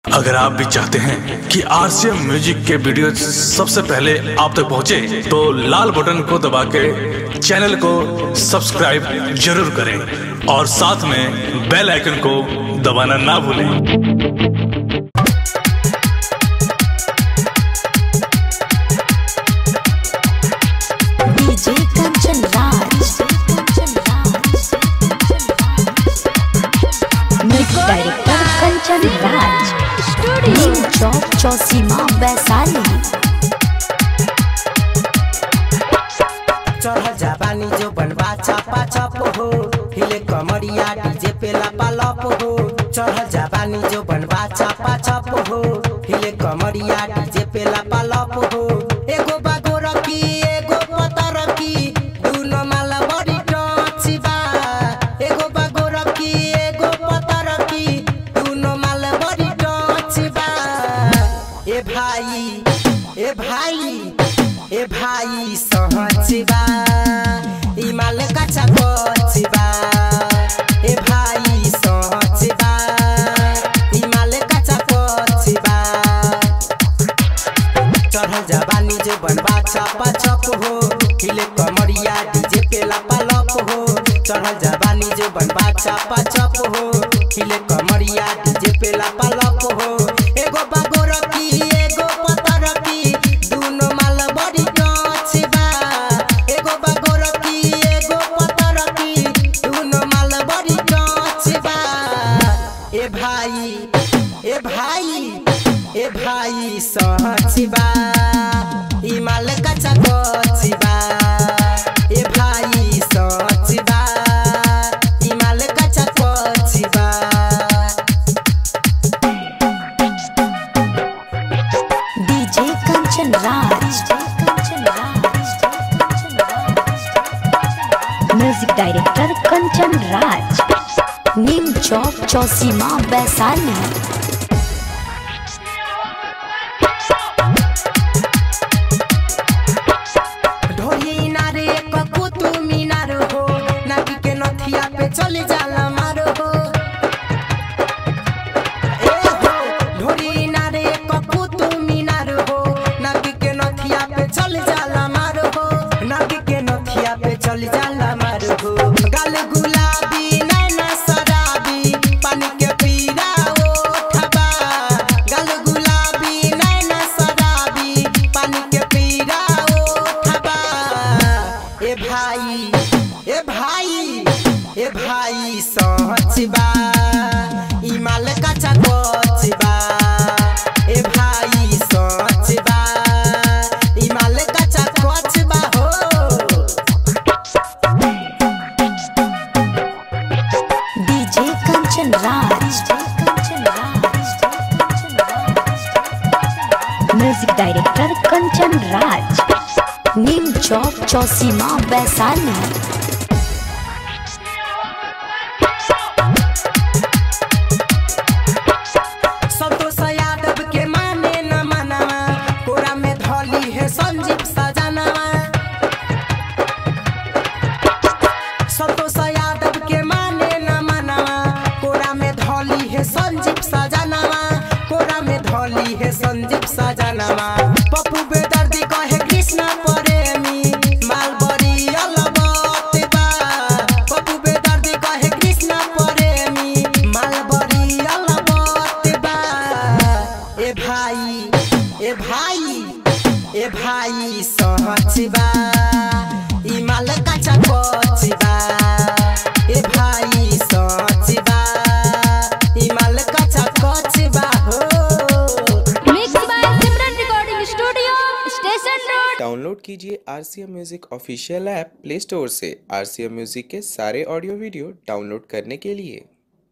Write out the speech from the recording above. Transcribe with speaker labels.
Speaker 1: अगर आप भी चाहते हैं कि आरसीएम म्यूजिक के वीडियो सबसे पहले आप तक पहुंचे, तो लाल बटन को दबा के चैनल को सब्सक्राइब जरूर करें और साथ में बेल आइकन को दबाना ना भूलें
Speaker 2: DJ Kanchan Raj music director Kanchan Raj Neem Chowk Chausima Vaishali
Speaker 3: चढ़ जाबानी जो बनवा चापा चप हो हिले कमरिया डीजे पे लपा लप हो चढ़ जाबानी जो बनवा चापा चप हो हिले कमरिया डीजे पे लपा लप हो एगो बागो रखी एगो पता रखी दुनो माला बड़ी टची बा एगो बागो रखी एगो पता रखी दुनो माला बड़ी टची बा ए भाई ए भाई ए भाई सहचिबा इमाल काचा कोचिबा ए भाई सहचिबा इमाल काचा कोचिबा चढ़ जवानी जो बनवा चापा चप हो हिले कमरिया डीजे पे लपा लप हो चढ़ जवानी जो बनवा चापा चप हो हिले कमरिया डीजे पे लपा लप हो एगो बागो रखी एगो पता रखी दुनो माल बड़ी टचिबा एगो बागो रखी एगो पता रखी दुनो माल बड़ी टचिबा ए भाई ए भाई ए भाई सहचिबा इमाल काचा कोचिबा ए भाई सहचिबा इमाल काचा कोचिबा
Speaker 2: DJ Kanchan Raj music director Kanchan Raj Neem Chowk Chausima Vaishali
Speaker 3: ढोली नारे ककु तू मीनार हो नाकी के नथिया पे चले जाला मारो हो ए हो ढोली नारे ककु तू मीनार हो नाकी के नथिया पे चले जाला मारो हो नाकी के नथिया पे चले जाला मारो हो गाल गुलाबी नैना शराबी पानी के पीरा ओठबा गाल गुलाबी नैना शराबी पानी के पीरा ओठबा ए भाई ए भाई ए भाई सहचबा इमाल काचा कोचबा ए भाई सहचबा इमाल काचा कोचबा हो
Speaker 2: DJ Kanchan Raj music director Kanchan Raj Neem Chowk Chausima Vaishali
Speaker 3: Santosh Yadav के माने न मनावा कोरा में धौली है संजीव सजनवा संतोष यादव के माने न मनावा कोरा में धौली है संजीव सजनवा कोरा में धौली है संजीव सजनवा पप्पू बेदर्दी कहे कृष्ण प्रेमी मालबरी अलबत बा पप्पू बेदर्दी कहे कृष्ण प्रेमी मालबरी अलबत बा ए भाई ए भाई ए भाई सहचबा ई माल काचा कोचबा ए भाई सहचबा ई माल काचा कोचबा हो
Speaker 4: mix by Simran recording studio station road
Speaker 5: download कीजिए R C M music official app play store से आर सी एम म्यूजिक के सारे ऑडियो वीडियो डाउनलोड करने के लिए